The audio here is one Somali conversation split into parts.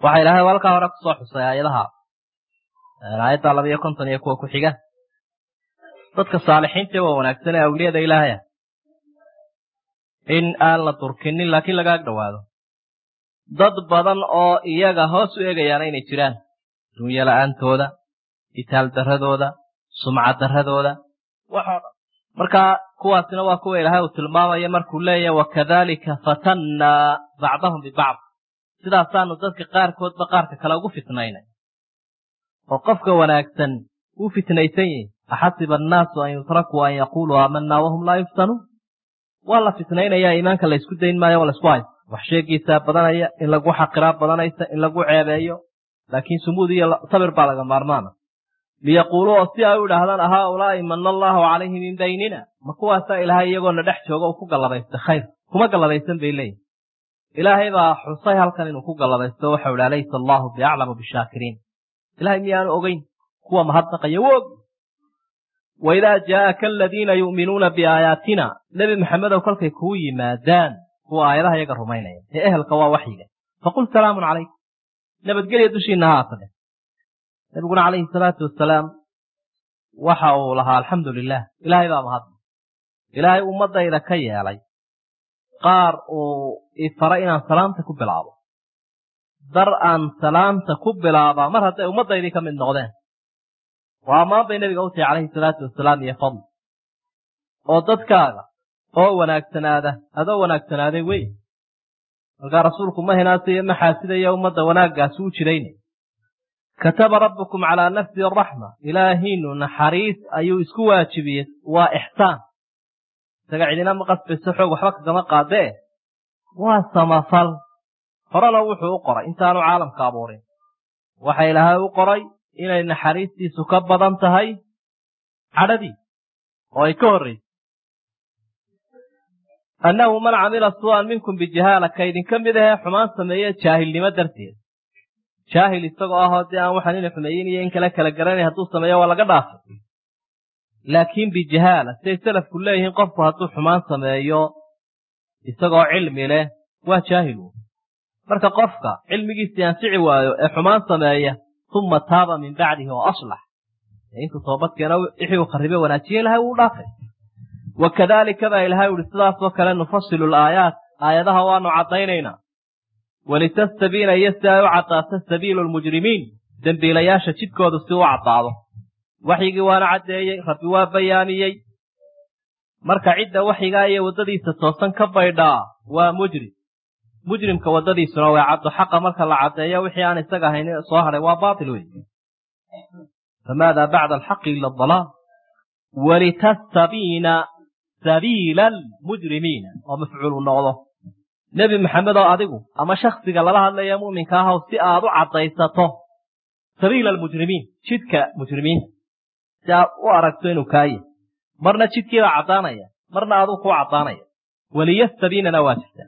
waxa ilaahay halkaa hore kusoo xusay aayadaha aayadda labayo konton iyo kuwa ku xiga dadka saalixiinta waa wanaagsan ee awliyada ilaahaya in aan la durkinin laakiin laga ag dhowaado dad badan oo iyaga hoos u eegayaana inay jiraan dunyo la-aantooda itaal darradooda sumcad darradooda waxoo dhan marka kuwaasina waa kuwa ilaahay uu tilmaamaya markuu leeyahay wakadalika fatannaa bacdahum bibacd sidaasaanu dadka qaarkoodba qaarka kale ugu fitnaynay oo qofka wanaagsan wuu fitnaysan yihi axasiba annaasu an yutrakuu an yaquuluu aamanaa wahum laa yuftanuun waa la fitnaynayaa iimaanka laysku dayn maayo waa laysku haysta wax sheegiisaa badanaya in lagu xaqiraa badanaysa in lagu ceebeeyo laakiin sumuud iyo sabir baa laga maarmaana liyaquuluu oo si ay u idhaahdaan haaulaa'i mana allaahu calayhi min baynina ma kuwaasaa ilaahay iyagoona dhex jooga uu ku gallabaysta khayr kuma gallabaysan bay leeyihin ilaahay baa xusay halkan inuu ku gallabaysto waxau ihi alaysa allaahu biaclamu bishaakiriin ilahay miyaanu ogeyn kuwa mahadnaqaya wog waidaa jaa'aka aladiina yu'minuuna biaayaatina nebi maxamedow kolkay kuu yimaadaan kuwa aayadaha iyaga rumaynaya ee ehelka waa waxyiga faqul salaamun calaykum nabadgelya dushiinna ha aatadhe nabiguna calayhi salaatu wasalaam waxa uu lahaa alxamdu lilah ilaahay baa mahadna ilaahay ummaddayda ka yeelay qaar uu ifaray inaan salaamta ku bilaabo dar aan salaamta ku bilaabaa mar hadday ummaddaydii ka mid noqdeen waa ammaan bay nebiga u tahay calayhi salaatu wasalaam iyo fadl oo dadkaaga oo wanaagsanaada adoo wanaagsanaaday wey markaa rasuulku ma hinaasiyo ma xaasidaya ummadda wanaaggaasi u jirayna kataba rabbukum calaa nafsi araxma ilaahiinu naxariis ayuu isku waajibiyey waa ixsaan isaga cidina ma qasbayso xoog waxba kagama qaadee waa samafal horena wuxuu u qoray intaanu caalamka abuurin waxa ilaahay u qoray inay naxariistiisu ka badan tahay cadhadii oo ay ka horraysay annahu man camila su'an minkum bijahaala ka idinka mid ahee xumaan sameeye jaahilnimo darteed jaahil isagoo ahoo dee aan waxaan ina xumeeyin iyo in kale kala garanay hadduu sameeyo waa laga dhaafay laakiin bijahaala siday salafku leeyihiin qofku hadduu xumaan sameeyo isagoo cilmi leh waa jaahil marka qofka cilmigiisii ansici waayo ee xumaan sameeya uma taaba min bacdihi oo aslax intuu toobadkeena wixii uu kharibe wanaajiye ilahay wuu dhaafay wakadaalika baa ilahay uhi sidaasoo kale nufasilu laayaat aayadaha waanu caddaynaynaa walitastabiina iyo si ay u caddaato sabiilu lmujrimiin dembiilayaasha jidkoodu si u caddaado waxyigii waana caddeeyey rabbi waa bayaamiyey marka cidda waxyigaa iyo waddadiisa toosan ka baydhaa waa mujrim mujrimka waddadiisuna waa caddo xaqa marka la caddeeyo wixii aan isaga ahayn soo hadhay waa baatil wey famaada bacda alxaqi ila adalaal walitastabiina sabiila almujrimiina oo mafcuulu noqdo nebi maxamed oo adigu ama shaksiga lala hadlaya mu'minka ahow si aad u caddaysato sabiila almujrimiin jidka mujrimiinta si aad u aragto inuu kaaye marna jidkiibaa caddaanaya marna aduu kuu caddaanaya waliyastabiinana waa jirtaa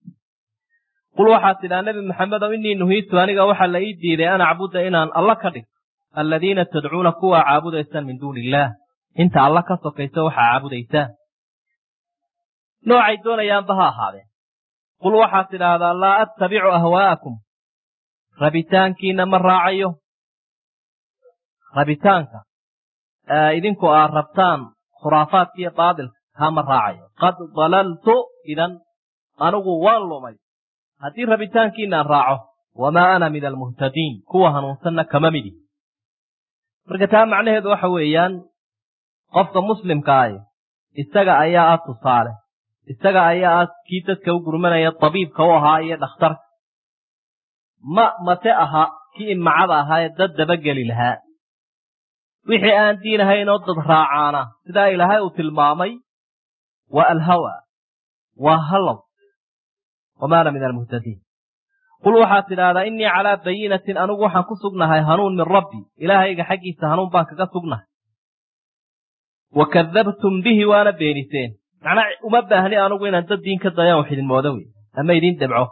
qul waxaad tidhaa nebi maxamedow innii nuhiitu aniga waxaa la ii diiday an acbuda inaan alla ka dhigto alladiina tadcuuna kuwaa caabudaysaan min duuni illaah inta alla ka sokaysa waxaa caabudaysaan noocay doonayaanba ha ahaadeen qul waxaad tidhaahdaa laa attabicu ahwaa'akum rabitaankiina ma raacayo rabitaanka idinku aad rabtaan khuraafaadka iyo baadilka kaa ma raacayo qad dalaltu idan anigu waan lumay haddii rabitaankiinaan raaco wamaa ana min almuhtadiin kuwa hanuunsanna kama midi marka taa macnaheedu waxa weeyaan qofka muslimka ahi isaga ayaa ah tusaale isaga ayaa ah kii dadka u gurmanaya tabiibka u ahaa iyo dhakhtarka ma mate aha kii imacada ahaa ee dad dabageli lahaa wixii aan diin ahayn oo dad raacaana sidaa ilaahay uu tilmaamay waa alhawa waa hallow wamaana min almuhtadiin qul waxaad tidhaahdaa innii calaa bayinatin anigu waxaan ku sugnahay hanuun min rabbi ilaahayga xaggiisa hanuun baan kaga sugnahay wa kadabtum bihi waana beeniseen macnaa uma baahni anugu inaan dad diin ka dayaan wax idin moodo wey ama idin debco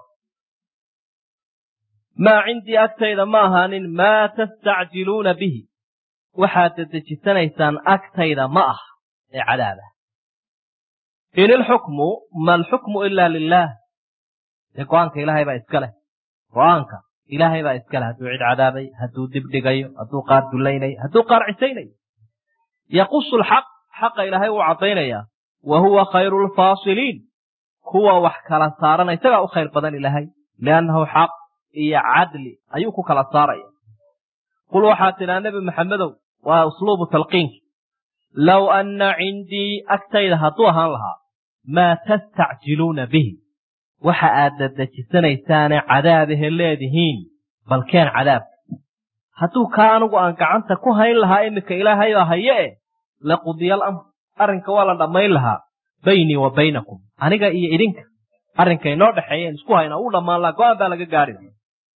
maa cindii agtayda ma ahaanin maa tastacjiluuna bihi waxaad dedejisanaysaan agtayda ma ah ee cadaaba in ilxukmu ma alxukmu ilaa lilaah dee go-aanka ilaahay baa iska leh go-aanka ilaahay baa iskale hadduu cid cadaabay hadduu dibdhigayo hadduu qaar dulaynayo hadduu qaar cisaynayo yaqusu lxaq xaqa ilaahay wuu caddaynayaa wa huwa khayru lfaasiliin kuwa wax kala saarana isagaa u khayr badan ilaahay liannahu xaq iyo cadli ayuu ku kala saaraya qul waxaad tidhaa nebi maxamedow waa usluubu talqiinki low anna cindii agtayda hadduu ahaan lahaa maa tastacjiluuna bihi waxa aad dadejisanaysaane cadaabahe leedihiin balkeen cadaabka hadduu kaa anigu aan gacanta ku hayn lahaa iminka ilaahayoo haye eh laqudiyal amr arrinka waa la dhammayn lahaa baynii wa baynakum aniga iyo idinka arrinka inoo dhexeeyeen isku hayna uu dhammaan lahaa go-aan baa laga gaadhi lahaa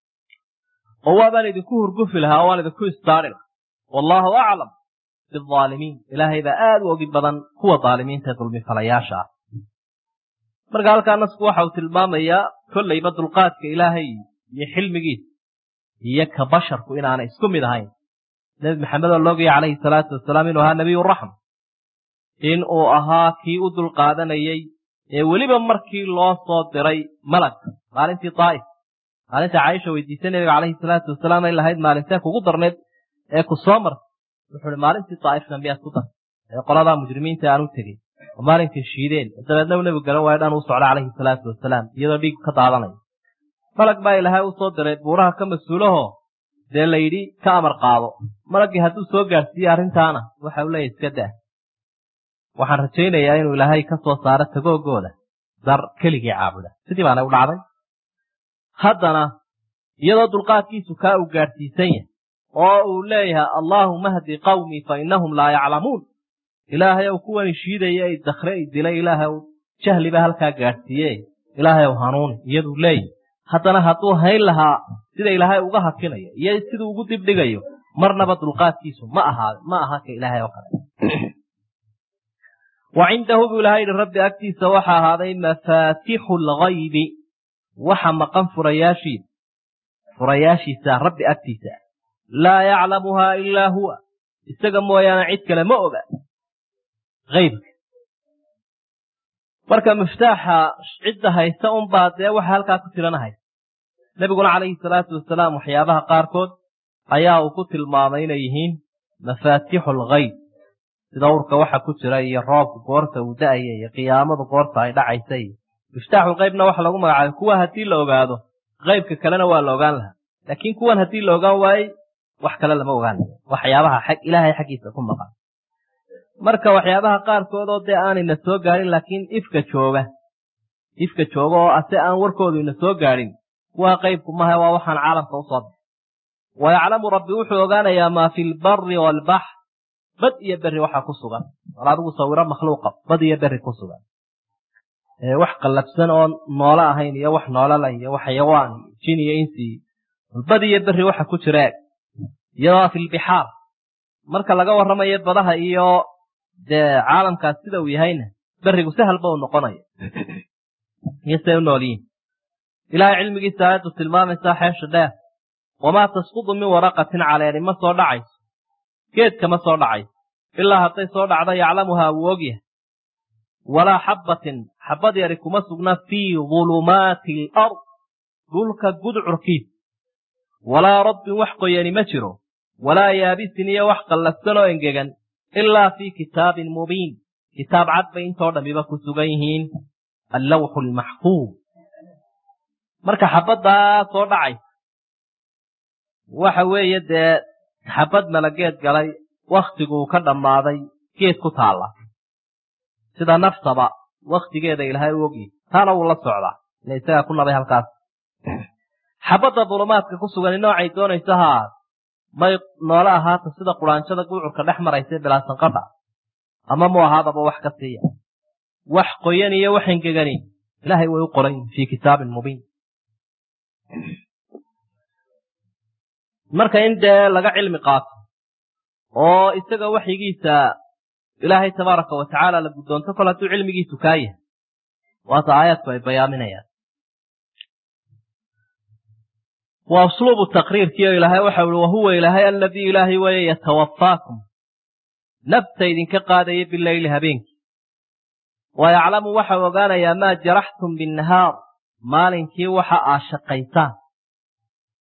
oo waabaan idinku hurgufi lahaa oo waan idinku istaari lahaa wallaahu aclam biaalimiin ilaahay baa aad u ogi badan kuwa daalimiinta ee dulmifalayaasha ah marka halkaa nasku waxa uu tilmaamayaa kollayba dulqaadka ilaahay iyo xilmigiisa iyo ka basharku inaanay isku mid ahayn nebi maxamed oo loogaya calayhi salaatu wasalaam inuu ahaa nebiyuraxma in uu ahaa kii u dulqaadanayey ee weliba markii loo soo diray malag maalintii daa'if maalinta caaisha weydiisay nebiga calayhi salaatu wasalaam ay lahayd maalintee kugu darneed ee ku soo martay wuxuu uhi maalintii daa'ifna miyaad ku dartay ee qoladaa mujrimiinta aan u tegey oo maalinkay shiideen dabeedna uu nebigu garan waayo dhan uu socda calayhi salaatu wasalaam iyadoo dhiig ka daadanaya malag baa ilaahay u soo diray buuraha ka mas-uulahoo dee la yidhi ka amar qaado malaggii hadduu soo gaadhsiiye arrintaana waxa uu leeyahy iska daa waxaan rajaynayaa inuu ilaahay ka soo saaro tagoogooda dar keligii caabuda sidii baana u dhacday haddana iyadoo dulqaadkiisu kaa uu gaadhsiisan yahay oo uu leeyahay allaahuma hdi qawmii fa innahum laa yaclamuun ilaahay ow kuwani shiidaya ay dakre ay dilay ilaahay ow jahliba halkaa gaadhsiiye ilaahay ow hanuuni iyaduu leeyahy haddana hadduu hayn lahaa sida ilaahay uga hakinayo iyo siduu ugu dibdhigayo marnaba dulqaadkiisu ma ahaa ma aha ka ilaahay oo kale wa cindahu buu ilahay yihi rabbi agtiisa waxa ahaaday mafaatixu lgaybi waxa maqan furayaashiisa furayaashiisa rabbi agtiisa laa yaclamuhaa ilaa huwa isaga mooyaane cid kale ma oga aybka marka miftaaxa cidda haysta unbaa dee waxa halkaa ku tirana haysta nebiguna calayhi salaatu wasalaam waxyaabaha qaarkood ayaa uu ku tilmaamay inay yihiin mafaatixu algayb sida urka waxa ku jira iyo roobka goorta uu da'aya iyo qiyaamadu goorta ay dhacaysa iyo miftaaxulqaybna waxa lagu magacaabay kuwa haddii la ogaado qaybka kalena waa la ogaan lahaa laakiin kuwan haddii la ogaan waayey wax kale lama ogaanayo waxyaabaha ilaahay xaggiisa ku maqan marka waxyaabaha qaarkood oo dee aanayna soo gaadhin laakiin ifka jooga ifka jooga oo ase aan warkoodu ina soo gaadhin kuwaa qaybku maha waa waxaan caalamka usoo bixi wa yaclamu rabbi wuxuu ogaanayaa maa fi lbari waalbaxr bad iyo berri waxa ku sugan war adigu sawiro makhluuqa bad iyo berri ku sugan wax qallabsan oo noolo ahayn iyo wax noolala iyo wax xayawaan iyo jin iyo insi bad iyo berri waxa ku jira eg iyadoo fi lbixaar marka laga warramayo badaha iyo dee caalamkaas sida uu yahayna berrigu sahalba uu noqonayo iyo siday u nool yihin ilaahay cilmigiisa aayaddu tilmaamaysaa xeesha dheer wamaa tasqudu min waraqatin caleeni ma soo dhacayso geedka ma soo dhacayso ilaa hadday soo dhacdo yaclamuhaa wuu ogyahay walaa xabbatin xabbad yari kuma sugna fii dulumaati alard dhulka gudcurkiisa walaa rabbin wax qoyani ma jiro walaa yaabisin iyo wax qallafsan oo engegan ilaa fii kitaabin mubiin kitaab cad bay intoo dhammiba ku sugan yihiin allawxu almaxfuud marka xabaddaa soo dhacaysa waxa weeye dee xabad malageed galay wakhtiguu ka dhammaaday geed ku taalla sida naftaba wakhtigeeda ilaahay u ogyihi taana wuu la socdaa ila isagaa ku nabay halkaas xabadda dulumaadka ku sugani noocay doonaysa haa may noole ahaata sida quraanjada guucurka dhex maraysa bilaasanqadha ama mu ahaadaba wax ka siiya wax qoyan iyo wax engegani ilaahay way u qoran fii kitaabin mubiin marka in dee laga cilmi qaato oo isaga waxyigiisa ilaahay tabaaraka wa tacaala la guddoonto kol hadduu cilmigiisu kaa yahay waata aayaadku ay bayaaminayaan waa usluubu taqriirkii oo ilaahay waxau ihi wahuwa ilaahay aladii ilaahay weeye yatawafaakum nafta idinka qaadaya bileyli habeenkii wa yaclamu waxau ogaanayaa maa jaraxtum binnahaar maalinkii waxa aa shaqaysaan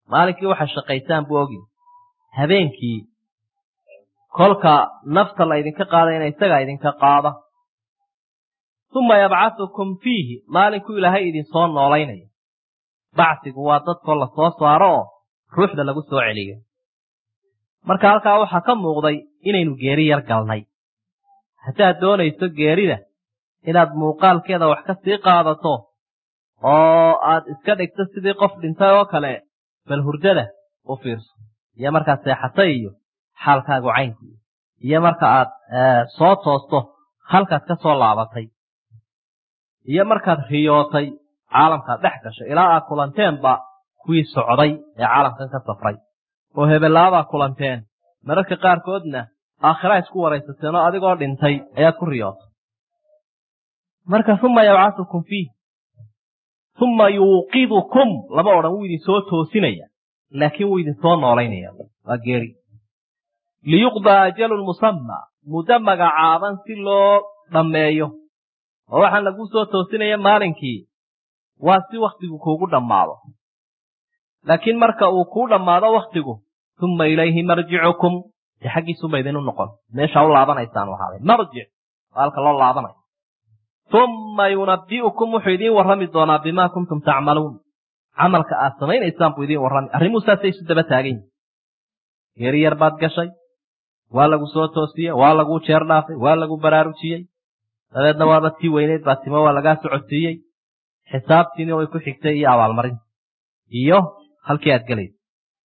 maalinkii waxaa shaqaysaan buu ogi habeenkii kolka nafta la ydinka qaadayna isagaa idinka qaada uma yabcatukum fiihi maalinkuu ilaahay idinsoo noolaynaya bacsigu waa dadkoo la soo saaro oo ruuxda lagu soo celiyo marka halkaa waxaa ka muuqday inaynu geeri yar galnay haddaad doonayso geerida inaad muuqaalkeeda wax ka sii qaadato oo aad iska dhigto sidii qof dhintay oo kale bal hurdada u fiirso iyo markaad seexatay iyo xaalkaagu caynku iyo marka aad soo toosto halkaad ka soo laabatay iyo markaad riyootay caalamkaad dhex gashay ilaa aad kulanteenba kuwii socday ee caalamkan ka safray oo hebelaabaad kulanteen mararka qaarkoodna aakhira isku waraysateen oo adigoo dhintay ayaad ku riyootay marka uma yabcatukum fiih uma yuuqidukum lama odhan wuu idinsoo toosinaya laakiin wuu idinsoo noolaynaya waa geeri liyuqdaa ajalun musamma muddo magacaaban si loo dhammeeyo oo waxaan laguu soo toosinaya maalinkii waa si wakhtigu kuugu dhammaado laakiin marka uu kuu dhammaado wakhtigu uma ilayhi marjicukum dee xaggiisuba idinu noqon meeshaa u laabanaysaan ahaaday marjic waa halka loo laabanayo uma yunabbi'ukum wuxuu idiin warrami doonaa bimaa kuntum tacmaluun camalka aad samaynaysaan buu idiin warrami arrimuhu saasay isu daba taagan yihin geeri yar baad gashay waa lagu soo toosiyey waa laguu jeer dhaafay waa lagu baraarujiyey dabeedna waaba tii weyneyd baa timo waa lagaa socodsiiyey xisaabtiina way ku xigtay iyo abaalmarinta iyo halkii aad gelaysa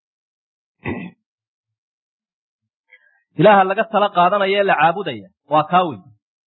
ilaaha laga tala qaadanaya ee la caabudaya waa kaa wey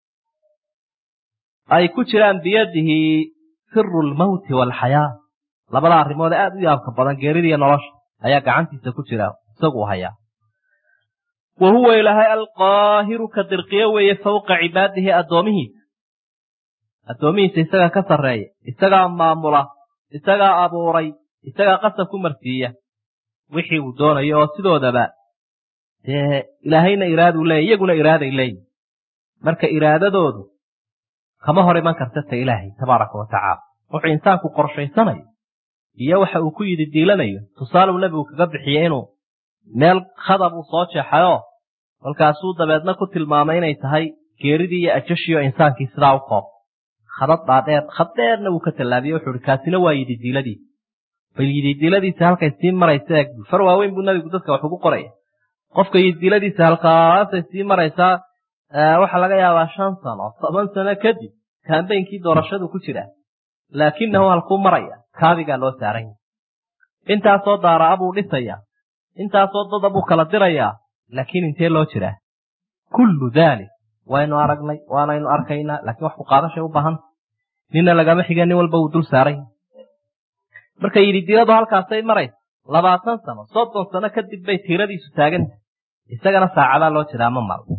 ay ku jiraan biyadihi siru lmawti waalxayaa labada arrimood aad u yaabka badan geerida iyo nolosha ayaa gacantiisa ku jira isagu hayaa wa huwa ilaahay alqaahiru ka dirqiye weeye fawqa cibaadihi addoomihiisa addoomihiisa isagaa ka sarreeya isagaa maamula isagaa abuuray isagaa qasab ku marsiiya wixii uu doonayo oo sidoodaba dee ilaahayna iraaduu leeyay iyaguna iraaday leeyihin marka iraadadoodu kama hor iman karta ta ilaahay tabaaraka wa tacaala wuxuu insaanku qorshaysanayo iyo waxa uu ku yidhi diilanayo tusaaluu nebigu kaga bixiyey inuu meel khadab uu soo jeexayoo kolkaasuu dabeedna ku tilmaamay inay tahay geeridii iyo ajashiioo insaankii sidaa u koob khadad dhaadheer khad dheerna wuu ka tallaabiyey wuxuu ihi kaasina waa yididiiladiisa bal yididiiladiisa halkay sii maraysa eeg far waaweyn buu nebigu dadka wax ugu qoraya qofka yididiiladiisa halkaasay sii maraysaa waxaa laga yaabaa shan sano toban sano kadib kaambeynkii doorashadu ku jira laakinahu halkuu maraya kaabigaa loo saaran yahay intaasoo daaraa buu dhisayaa intaasoo dada buu kala dirayaa laakiin intee loo jiraa kullu daalik waynu aragnay waanaynu arkaynaa laakiin wax ku qaadashay u baahanta ninna lagama xiga nin walba uu dul saaran yahay marka yididiiladu halkaasay maraysa labaatan sano soddon sano kadib bay tiiradiisu taaganta isagana saacadaa loo jiraa ma mal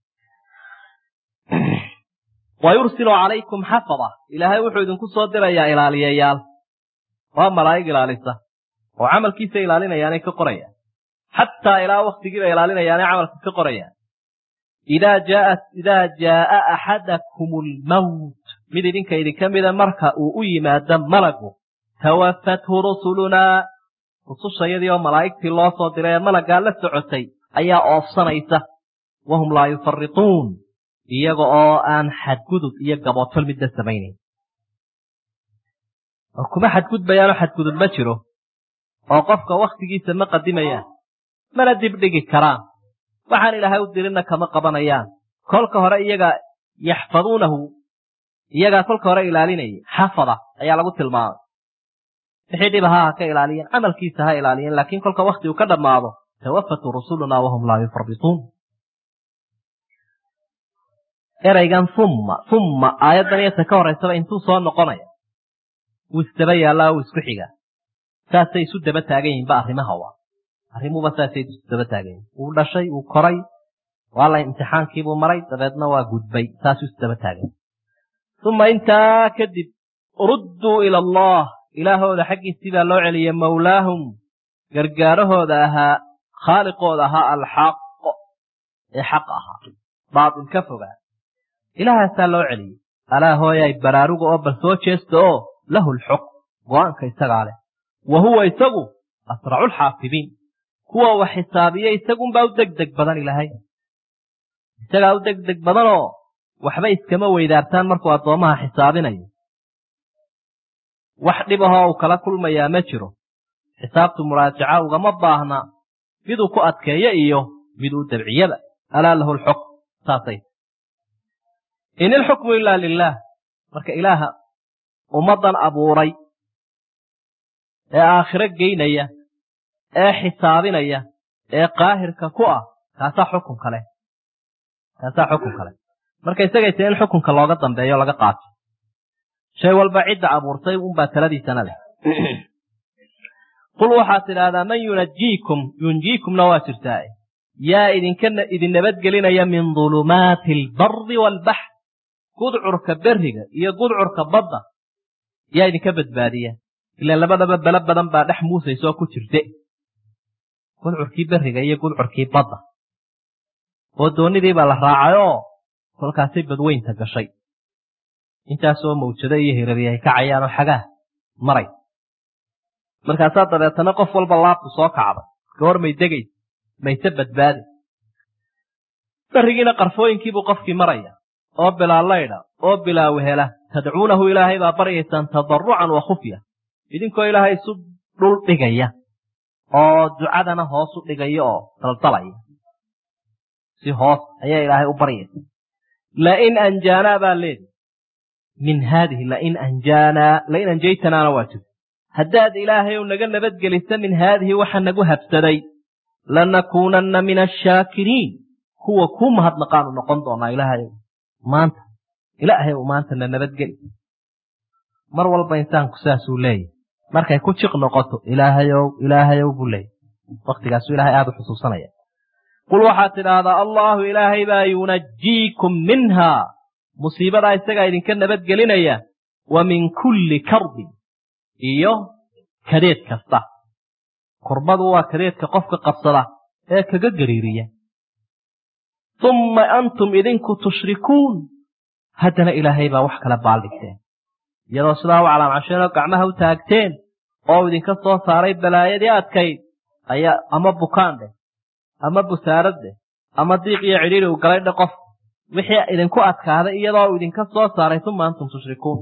wa yursilu calaykum xafada ilaahay wuxuu idinku soo dirayaa ilaaliyayaal waa malaa'ig ilaalisa oo camalkiisa ilaalinayaanay ka qorayaan xataa ilaa waktigiiba ilaalinayaanay camalka ka qorayaan idaa jaat idaa jaaa axadakum almawt mid idinka idinka mida marka uu u yimaado malagu tawafathu rusulunaa rusushayadii oo malaa'igtii loo soo diray ee malaggaa la socotay ayaa oofsanaysa wahum laa yufarituun iyaga oo aan xadgudub iyo gaboodfal midna samaynayn oo kuma xadgudbayaanoo xadgudub ma jiro oo qofka wakhtigiisa ma qadimayaan mana dibdhigi karaan waxaan ilaahay u dirinna kama qabanayaan kolka hore iyaga yaxfaduunahu iyagaa kolka hore ilaalinayay xafada ayaa lagu tilmaamay wixii dhiba ha ha ka ilaaliyeen camalkiisa ha ilaaliyeen laakiin kolka wakhti uu ka dhammaado tawafatu rusulunaa wahum laa yufarituun eraygan humma humma aayaddan iyo ta ka horraysaba intuu soo noqonaya wuu isdaba yaallaa wuu isku xigaa saasay isu daba taagan yihinba arrimaha waa arrimuhuba saasay isu daba taagan yihin wuu dhashay wuu koray waa la imtixaankiibuu maray dabeedna waa gudbay saasuu isdaba taagan uma intaa kadib rudduu ila allah ilaahooda xaggiisii baa loo celiyey mawlaahum gargaarahooda ahaa khaaliqooda ahaa alxaq ee xaq ahaa baatil ka fogaa ilaahaasaa loo celiyey alaa hooyay baraaruga oo bal soo jeesta oo lahu lxukm go-aanka isagaa leh wa huwa isagu asracu lxaafidiin kuwa wax xisaabiya isagunbaa u deg deg badan ilaahay isagaa u deg deg badanoo waxba iskama weydaartaan markuu addoommaha xisaabinayo wax dhibahoo uu kala kulmayaa ma jiro xisaabtu muraajaca ugama baahna miduu ku adkeeyo iyo mid uu dabciyaba alaa lahu lxukm saasay in ilxukmu ilaa lilaah marka ilaaha ummaddan abuuray ee aakhiro geynaya ee xisaabinaya ee qaahirka ku ah kaasaa xukun kale kaasaa xukun kale marka isagay tae in xukunka looga dambeeyo laga qaato shay walba cidda abuurtay unbaa taladiisana leh qul waxaad tidhaahdaa man yunajiikum yunjiikumna waa jirtaa yaa idinka idin nabadgelinaya min dulumaati albari waalbaxr gudcurka beriga iyo gudcurka badda yaa idinka badbaadiya ilaan labadaba belo badan baa dhex muusaysoo ku jirte gudcurkii beriga iyo gudcurkii badda oo doonnidii baa la raacay oo kolkaasay badweynta gashay intaasoo mawjado iyo hirari ay kacayaanoo xagaah maray markaasaa dabeetana qof walba laabtu soo kacday goor may degaysa mayse badbaadi berigiina qarfooyinkiibuu qofkii maraya oo bilaa laydha oo bilaa wehela tadcuunahu ilaahay baa baryaysaan tadarrucan wa khufya idinkoo ilaahay isu dhul dhigaya oo ducadana hoos u dhigaya oo daldalaya si hoos ayaa ilaahay u baryaysa lain anjaanaa baa leedi min haadihi lain anjaanaa lain anjaytanaana waa jirta haddaad ilaahayow naga nabadgelisa min haadihi waxa nagu habsaday lanakuunanna min ashaakiriin kuwa kuu mahadnaqaanu noqon doonaa ilaahayow maanta ilaahayow maanta na nabadgeli mar walba insaanku saasuu leeyahy markay ku jiq noqoto ilaahayow ilaahayow buu leeyahy wakhtigaasuu ilahay aada u xusuusanaya qul waxaad tidhaahdaa allaahu ilaahay baa yunajiikum minhaa musiibadaa isagaa idinka nabadgelinaya wa min kulli karbin iyo kadeed kasta kurbadu waa kadeedka qofka qabsada ee kaga gariiriya umma antum idinku tushrikuun haddana ilaahay baa wax kala baaldhigteen iyadoo sidaa u calaamcasheenoo gacmaha u taagteen oo idinka soo saaray balaayadii adkayd ayaa ama bukaan dheh ama busaarad dheh ama diiq iyo cidhiiri u galay dhe qof wixii idinku adkaaday iyadoo uu idinka soo saaray uma antum tushrikuun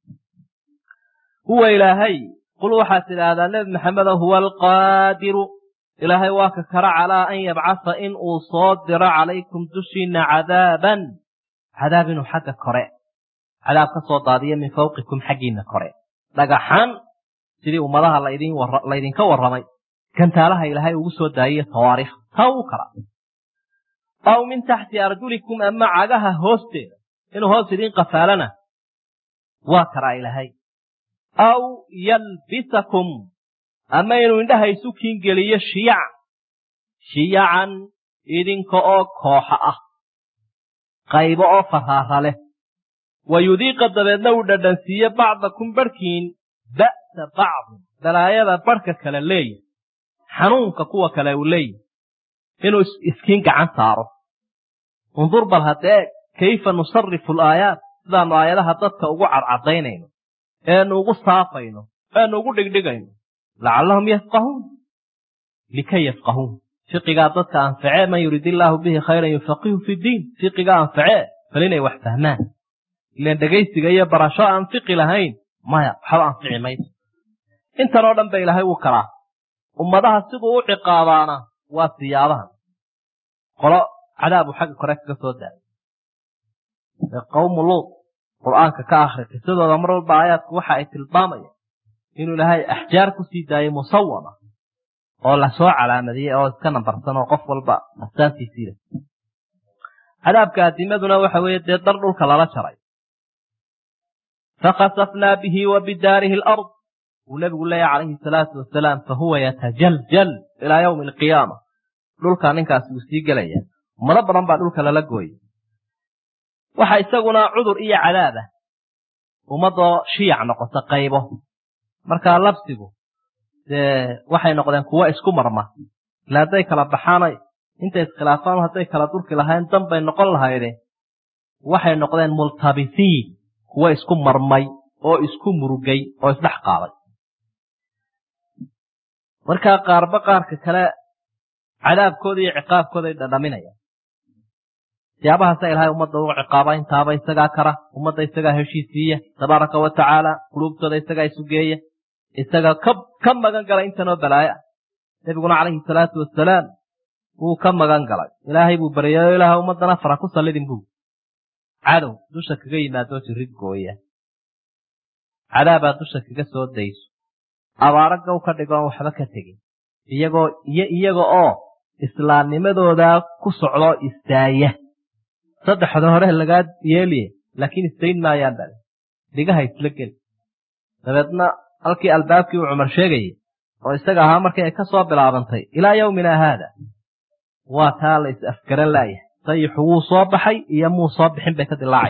huwa ilaahay qul waxaad tidhaahdaa nebi maxamedo huwa alqaadiru ilaahay waa ka kara calaa an yabcasa in uu soo diro calaykum dushiinna cadaaban cadaab inuu xagga kore cadaab ka soo daadiyo min fawqikum xaggiinna kore dhagaxan sidii ummadaha laydinka warramay gantaalaha ilaahay ugu soo daayiyo tawaariikh taa uu kala aw min taxti arjulikum ama cagaha hoosteeda inuu hoos idiin qafaalana waa karaa ilaahay aw yalbisakum ama inuu indhaha isu kiingeliyo shiyac shiyacan idinka oo kooxa ah qaybo oo faraara leh wa yudiiqa dabeedna uu dhadhansiiye bacdakum barhkiin ba'sa bacdin balaayada barhka kale leeyahy xanuunka kuwa kale uu leeyahy inuu iskiin gacan saaro undur bal haddee kayfa nusarifu alaayaat sidaannu aayadaha dadka ugu cadcadaynayno eenu ugu saafayno eenu ugu dhigdhigayno lacallahum yafqahuun likay yafqahuun fiqigaa dadka anfacee man yurid illaahu bihi khayran yufaqihu fi ddiin fiqigaa anfacee bal inay wax fahmaan ilaan dhegaysiga iyo barasho aan fiqi lahayn maya waxba anfici mayso intan oo dhan ba ilaahay wuu kalaa ummadaha siduu u ciqaabaana waa siyaabahan qolo cadaabu xagga kore kaga soo daayay ee qawmu luud qur'aanka ka akhri qisadooda mar walba aayaadku waxa ay tilmaamayaan inuu ilaahay axjaar ku sii daayay musawama oo lasoo calaamadiyey oo iska nambarsan oo qof walba astaantiisii leh cadaabka adimaduna waxa weeye dee dar dhulka lala jaray fakhasafnaa bihi wa bidaarihi alard wuu nebigu leeyahy calayhi salaatu wasalaam fahuwa yatajaljal ilaa yowmi alqiyaama dhulka ninkaasi wuu sii gelaya ummado badan baa dhulka lala gooyey waxa isaguna cudur iyo cadaab ah ummadoo shiyac noqota qaybo markaa labsigu dee waxay noqdeen kuwo isku marma ila hadday kala baxaanay intay iskhilaafaan hadday kala durki lahayn dan bay noqon lahayde waxay noqdeen multabisiin kuwo isku marmay oo isku murugay oo isdhex qaaday markaa qaarba qaarka kale cadaabkooda iyo ciqaabkooda ay dhadhaminayaan siyaabahaasa ilahay ummadda u ciqaaba intaaba isagaa kara ummadda isagaa heshiisiiya tabaaraka wa tacaala quluubtooda isagaa isugeeya isagaa ka ka magan gala intanoo balaayo ah nebiguna calayhi salaatu wasalaam wuu ka magan galay ilaahay buu baryayo ilaaha ummaddana fara ku sallidin buu cadow dusha kaga yimaadoo jirid gooya cadaabaad dusha kaga soo dayso abaaro gow ka dhigoon waxba ka tegin iyagoo iyo iyaga oo islaamnimadoodaa ku socdoo istaaya saddexda hore lagaa yeeliye laakiin istayn maayaan bale dhigaha isla geli dabeedna halkii albaabkii uu cumar sheegayey oo isaga ahaa markii ay ka soo bilaabantay ilaa yowmina haada waa taa la is afgaran laayahay sayixu wuu soo baxay iyo muu soo bixin bay ka dilaacay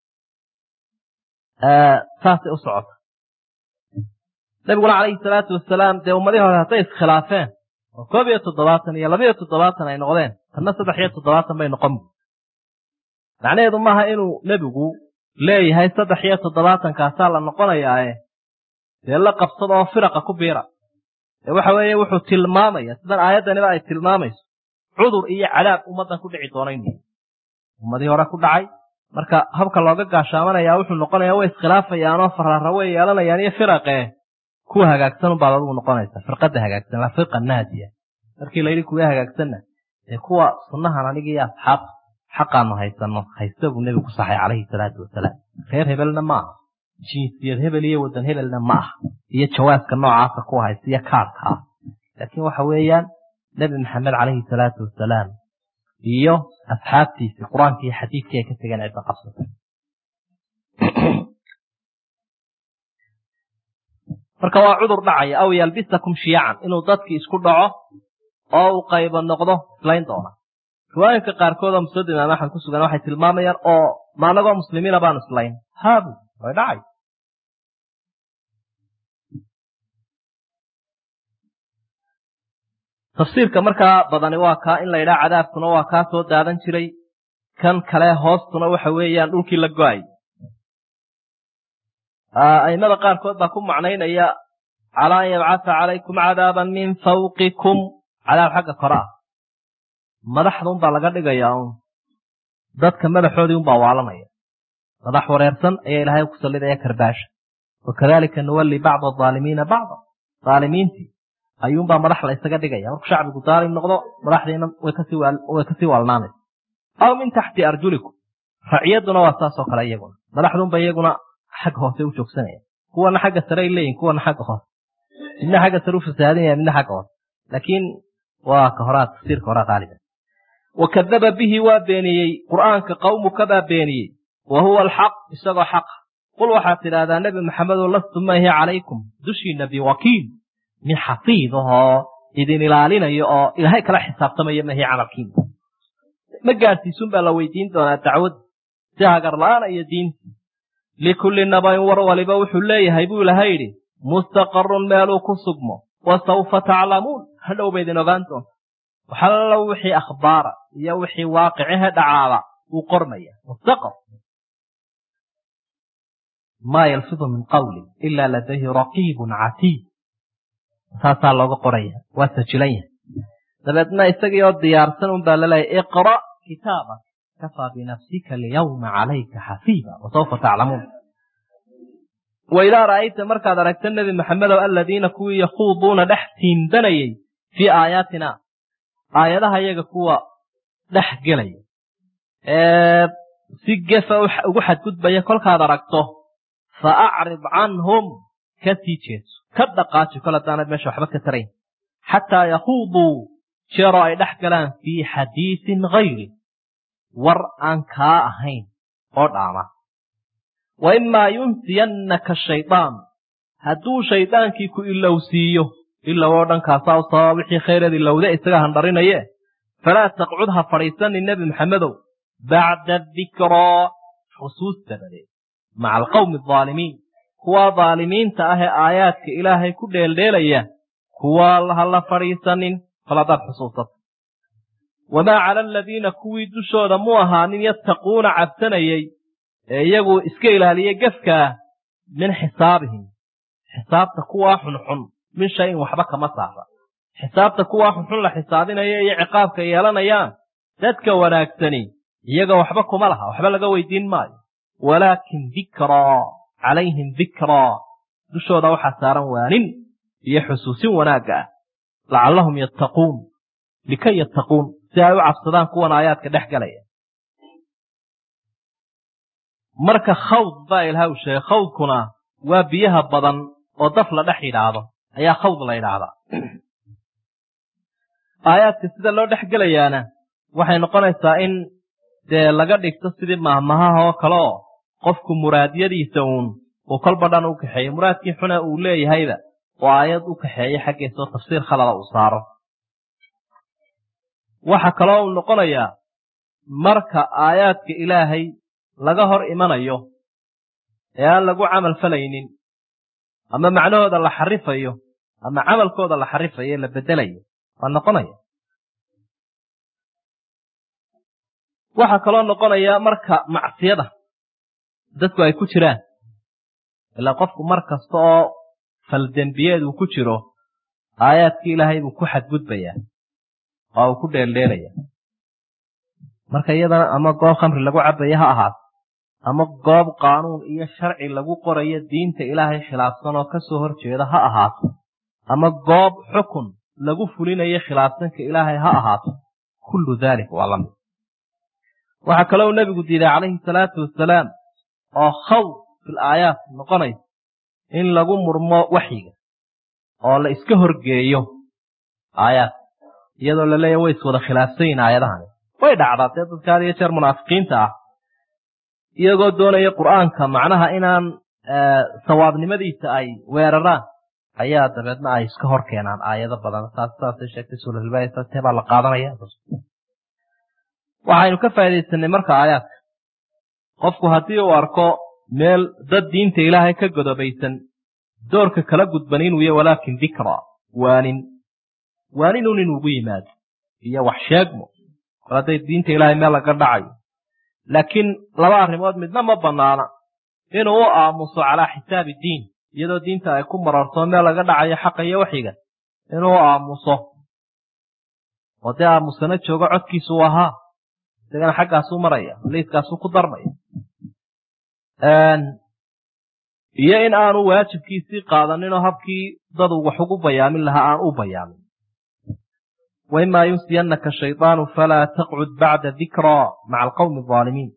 saasay u socota nabiguna calayhi salaatu wasalaam dee ummadihii hore hadday iskhilaafeen oo koob iyo toddobaatan iyo labiyo toddobaatan ay noqdeen tanna saddex iyo toddobaatan bay noqon bu macnaheedu maaha inuu nebigu leeyahay saddex iyo toddobaatankaasa la noqonayaae dee la qabsada oo firaqa ku biira ee waxa weeye wuxuu tilmaamaya sidan aayaddaniba ay tilmaamayso cudur iyo cadaab ummaddan ku dhici doona inu ummadii hore ku dhacay marka habka looga gaashaamanaya wuxuu noqonaya way iskhilaafayaanoo faraara way yeelanayaan iyo firaqee kuwa hagaagsan unbaad adigu noqonaysa firqadda hagaagsan la firqa naadiya markii layidhi kuwa hagaagsanna dee kuwa sunnahan aniga iyo asxaabta xaqaanu haysanno haysta buu nebigu ku saxay calayhi salaatu wasalaam reer hebelna ma aha jinsiyad hebel iyo waddan hebelna ma aha iyo jawaaska noocaasa ku haysta iyo kaarka ah laakiin waxa weeyaan nebi maxamed calayhi salaatu wasalaam iyo asxaabtiisii qur-aanka iyo xadiidkii ay ka tegeen cidda qabsatay marka waa cudur dhacaya aw yalbisakum shiyacan inuu dadkii isku dhaco oo uu qaybo noqdo islayn doona riwaayinka qaarkood oo musnad imaam axmed ku sugan waxay tilmaamayaan oo ma anagoo muslimiina baanu islayn haabu way dhacay tafsiirka markaa badani waa kaa in la yidhaha cadaabkuna waa kaa soo daadan jiray kan kale hoostuna waxa weeyaan dhulkii la go-ay a'immada qaarkood baa ku macnaynaya calaa an yabcatha calaykum cadaaban min fawqikum cadaab xagga kore ah madaxda unbaa laga dhigayaa un dadka madaxoodii unbaa waalanaya madax wareersan ayaa ilaahay ku sallidaya karbaasha wakadalika nuwalli bacda aalimiina bacda aalimiintii ayuunbaa madax la isaga dhigaya markuu shacbigu daalim noqdo madaxdiina way kasii waalnaanaysa aw min taxti arjulikum raciyadduna waa saasoo kale iyaguna madaxdunba iyaguna xagga hoose u joogsanaya kuwana xagga sare ay leeyihin kuwana xagga hoose midna xagga sare u fasaadinaya midna xagga hoose laakiin waa ka horaa tafsiirka horaa qaaliga wakadaba bihi waa beeniyey qur'aanka qawmuka baa beeniyey wa huwa alxaq isagoo xaqa qul waxaad tidhaahdaa nebi maxamedow lastu maahi calaykum dushiina biwakiil min xafiid ahoo idin ilaalinayo oo ilaahay kala xisaabtamaya mahi camalkiina ma gaadhsiisun baa la weydiin doonaa dacwad si hagarla'aana iyo diinta likulli nabayn war waliba wuxuu leeyahay buu ilahay yidhi mustaqarun meeluu ku sugmo wa sawfa taclamuun hadhow ba idin ogaan doonta waxallo wixii akhbaara iyo wixii waaqicihe dhacaaba wuu qormaya mustaqar maa yalfidu min qawlin ilaa ladayhi raqiibun catiid saasaa looga qoraya waa sajilan yahay dabeedna isagii oo diyaarsan un baa laleeyahy iqra' kitaabak kafaa binafsika alyawma calayka xafiiba wasawfa taclamuun wa idaa ra'ayta markaad aragta nebi maxamedow aladiina kuwii yakhuuduuna dhex tiindanayay fii aayaatina aayadaha iyaga kuwa dhex gelaya ee si gefa ugu xadgudbaya kolkaad aragto fa acrid canhum ka sii jeeso ka dhaqaaji kol haddaanad meesha waxba ka tarayn xataa yakhuuduu jeeroo ay dhex galaan fii xadiisin hayri war aan kaa ahayn oo dhaama wa imaa yunsiyannaka shaydaan hadduu shaydaankii ku ilowsiiyo ilow oo dhankaasaa u sababa wixii khayreed ilowde isaga handharinaye falaa taqcud ha fadhiisanin nebi maxamedow bacda dikraa xusuus dabadeed maca alqawmi aldaalimiin kuwaa daalimiinta ah ee aayaadka ilaahay ku dheeldheelaya kuwaa ha la fadhiisanin kol haddaad xusuusato wamaa cala aladiina kuwii dushooda mu ahaanin yattaquuna cabsanayey ee iyagu iska ilaaliyey gefkaa min xisaabihim xisaabta kuwaa xunxun min shayin waxba kama saara xisaabta kuwaa xunxun la xisaabinaya iyo ciqaabka yeelanayaan dadka wanaagsani iyaga waxba kuma laha waxba laga weydiin maayo walaakin dikraa calayhim dikraa dushooda waxaa saaran waanin iyo xusuusin wanaagga ah lacallahum yattaquun likay yattaquun si ay u cabsadaan kuwan aayaadka dhex galaya marka khawd baa ilaha u sheegay khawdkuna waa biyaha badan oo daf la dhex yidhaahdo ayaa khawd la yidhaahdaa aayaadka sida loo dhex gelayaana waxay noqonaysaa in dee laga dhigto sidii mahmahaha oo kale oo qofku muraadyadiisa uun uu kolba dhan u kaxeeyo muraadkii xuna uu leeyahayba oo aayad u kaxeeya xaggiisa oo tafsiir khalada uu saaro waxa kaloo uu noqonayaa marka aayaadka ilaahay laga hor imanayo ee aan lagu camal falaynin ama macnahooda la xarifayo ama camalkooda la xarifayo ee la beddelayo waa noqonaya waxaa kaloo noqonaya marka macsiyada dadku ay ku jiraan ilaa qofku mar kasta oo faldembiyeed uu ku jiro aayaadkii ilaahay buu ku xadgudbayaa oo uu ku dheeldheelaya marka iyadana ama goob khamri lagu cabaya ha ahaato ama goob qaanuun iyo sharci lagu qorayo diinta ilaahay khilaafsan oo ka soo hor jeeda ha ahaato ama goob xukun lagu fulinayo khilaafsanka ilaahay ha ahaato kullu dalik waa la mid waxaa kaloo nebigu diiday calayhi salaatu wasalaam oo khawd fil aayaat noqonaysa in lagu murmo waxyiga oo la iska horgeeyo aayaad iyadoo la leeya way iswada khilaafsan yihin aayadahani way dhacdaa dee dadka had iyo jeer munaafiqiinta ah iyagoo doonaya qur'aanka macnaha inaan sawaabnimadiisa ay weeraraan ayaa dabeedna ay iska hor keenaan aayado badan saas saasay sheegtay suuratulbaaya saastee baa la qaadanaya waxaynu ka faaidaysanay marka aayaadka qofku haddii uu arko meel dad diinta ilaahay ka godobaysan doorka kala gudban inuu ya walaakin dikra waanin waaninun inuugu yimaado iyo wax sheegmo mar hadday diinta ilaahay meel laga dhacayo laakiin laba arrimood midna ma bannaana inuu u aamuso calaa xisaabi diin iyadoo diinta ay ku mararto meel laga dhacayo xaqa iyo waxiga inuu u aamuso oo dee aamusana joogo codkiisuu ahaa isagana xaggaasuu maraya liiskaasuu ku darmaya iyo in aanu waajibkiisii qaadaninoo habkii dadu wax ugu bayaamin lahaa aan u bayaamin waimaa yunsiyannaka shayطaanu falaa taqcud bacda dikraa maca alqowmi الظaalimiin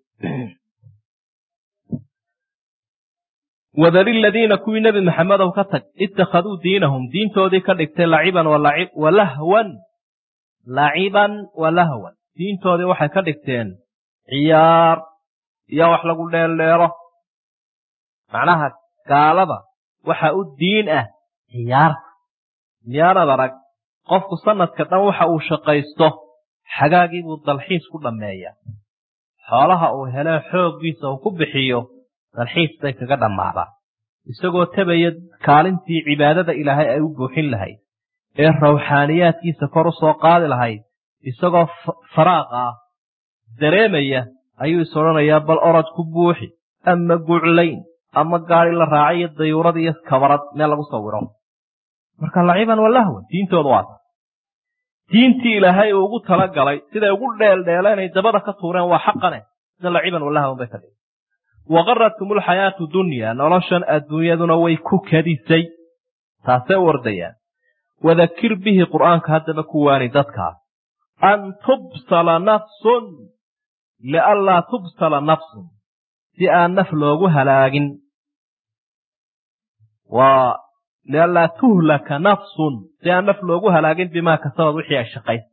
wadari ladiina kuwii nebi maxamedow ka tag ittakhaduu diinahum diintoodii ka dhigtay laciban walahwan laciban walahwan diintoodii waxay ka dhigteen ciyaar iyo wax lagu dheeldheero macnaha gaalada waxa u diin ah ciyaarta miyaanad arag qofku sanadka dhan waxa uu shaqaysto xagaagii buu dalxiis ku dhammeeyaa xoolaha uu helee xooggiisa uu ku bixiyo dalxiis bay kaga dhammaadaa isagoo tabaya kaalintii cibaadada ilaahay ay u buuxin lahayd ee rawxaaniyaadkiisa kor u soo qaadi lahayd isagoo faraaq ah dareemaya ayuu is odhanayaa bal orod ku buuxi ama guclayn ama gaadi la raacay iyo dayuurad iyo kabarad meel lagu sawiro marka laciban walahwan diintooda waa ta diintii ilaahay uu ugu tala galay siday ugu dheeldheeleen ay dabada ka tuureen waa xaqane sida laciban walahwan bay ka dhigay waqaratkum alxayaatu dunya noloshan adduunyaduna way ku kadisay taasay u ordayaan wadakir bihi qur'aanka haddaba ku waani dadkaa an tubsala nafsun lianlaa tubsala nafsun si aan naf loogu halaagin waa lianlaa tuhlaka nafsun si aan naf loogu halaagin bimaa kasabad wixii ay shaqayn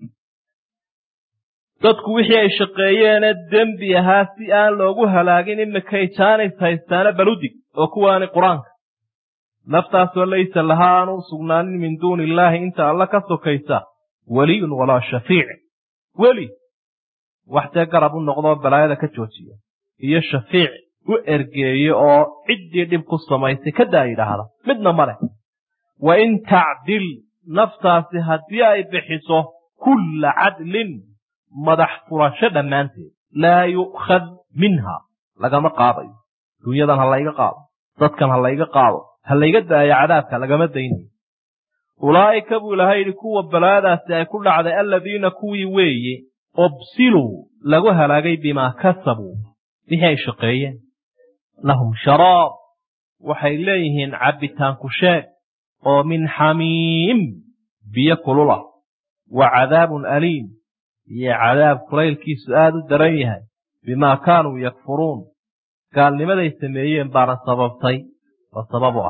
dadku wixii ay shaqeeyeene dembi ahaa si aan loogu halaagin imikay jaanis haystaana baludig oo kuwaani qur-aanka naftaasoo laysa lahaa aanu sugnaanin min duuni illaahi inta alla ka sokaysa weliyun walaa shafiic weli wax dee garab u noqdoo balaayada ka joojiya iyo shafiic u ergeeye oo ciddii dhib ku samaysay kadaa yidhaahda midna ma leh wa in tacdil naftaasi haddii ay bixiso kulla cadlin madax furasho dhammaanteed laa yu'khad minha lagama qaadayo dunyadan ha layga qaado dadkan ha layga qaado ha layga daayo cadaabka lagama daynayo ulaa'ika buu ilahay yidhi kuwa balaadaasi ay ku dhacday aladiina kuwii weeye ubsiluu lagu halaagay bimaa kasabuu wixii ay shaqeeyeen lahum sharaab waxay leeyihiin cabbitaanku sheeg oo min xamiim biyo kulula wa cadaabun aliim iyo cadaab kulaylkiisu aada u daran yahay bimaa kaanuu yakfuruun gaalnimaday sameeyeen baana sababtay oo sabab u ah